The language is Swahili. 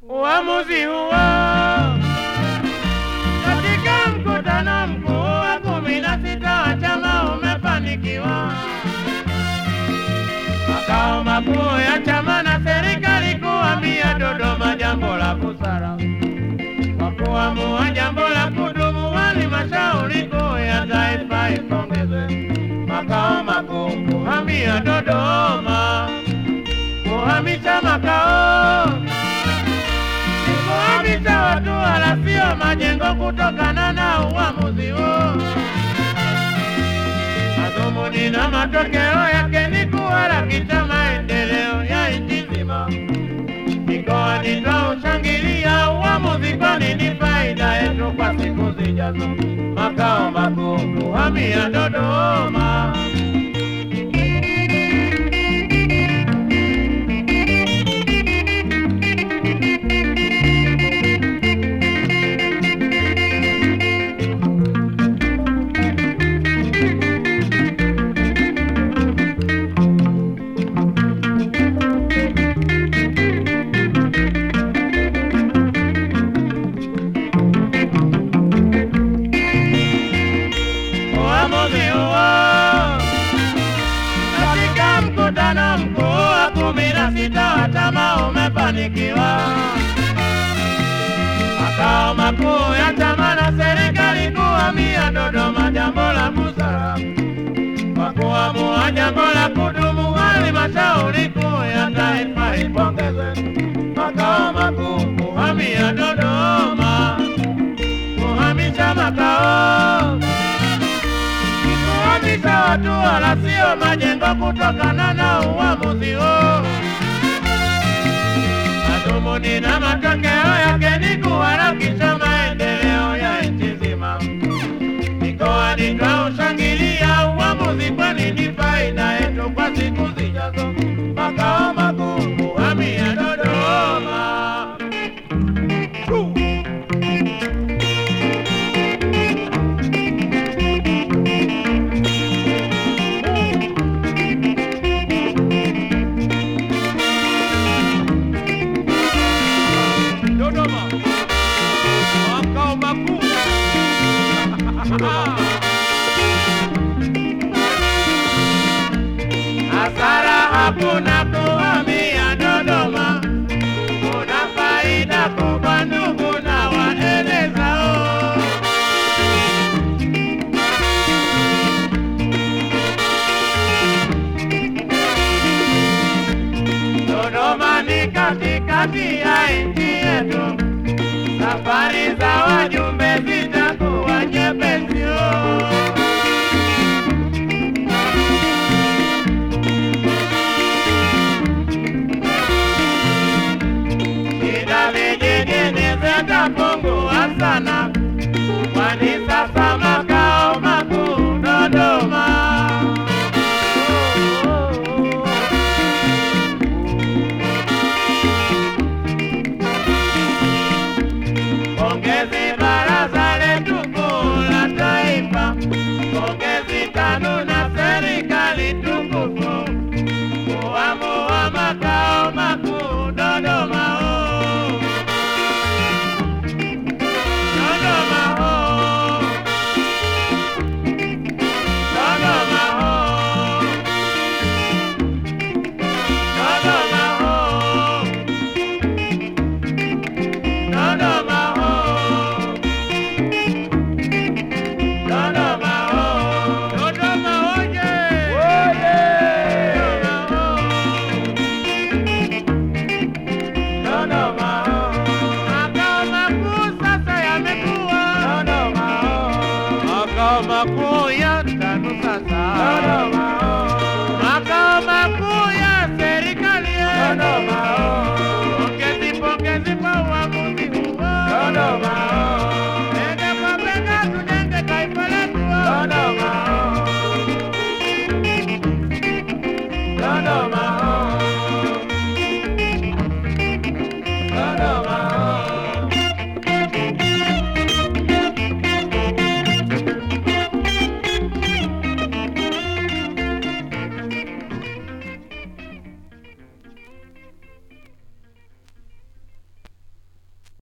uamuzi huo katika mkutano mkuu wa kumi na sita wa chama umefanikiwa. Makao makuu ya chama na serikali kuhamia Dodoma, jambo la busara kwa kuamua jambo la kudumu. Halmashauri kuu ya taifa ipongezwe. Makao makuu kuhamia Dodoma, kuhamisha makao kuhamisha watu wala sio majengo, kutokana na uamuzi huo. Madhumuni na matokeo yake ni kuharakisha maendeleo ya nchi nzima. Mikoani twaushangilia uamuzi, kwani ni faida yetu kwa siku zijazo. Makao makuu kuhamia Dodoma. uamuzi huo katika mkutano mkuu wa kumi na sita wa chama umefanikiwa. Makao makuu ya chama na serikali kuhamia Dodoma, jambo la busara kwa kuamua jambo la kudumu. Halmashauri kuu ya taifa ipongezwe. Makao makuu kuhamia Dodoma, kuhamisha makao kuhamisha watu wala sio majengo, kutokana na uamuzi huo. Madhumuni na matokeo yake ni kuharakisha maendeleo ya nchi nzima. Mikoani twaushangilia uamuzi, kwani ni faida yetu kwa siku zijazo. Makao makuu kuhamia Dodoma. Dodoma, makao makuu. Hasara hakuna kuhamia Dodoma, kuna faida kubwa ndugu na waelezao. Dodoma ni katikati ya nchi yetu, safari za wajumbe zitakuwa nyepesi. oh. Shida vijijini zitapungua sana, kwani sasa makao makuu Dodoma. Oh, oh, oh. Pongezi baraza letu kuu la taifa, pongezi TANU na serikali tukufu kuamua makao makuu Dodoma. oh. Dodoma oh. Dodoma oh. Dodoma oh. Dodoma oh. Dodoma oh. Dodoma oye. Dodoma oh. Makao makuu sasa yamekuwa Dodoma oh. Makao makuu ya TANU sasa Dodoma oh. Makao makuu ya serikali Dodoma oh. Pongezi pongezi kwa uamuzi huo Dodoma oh. Bega kwa bega tujenge taifa letu Dodoma oh. Dodoma oh. Dodoma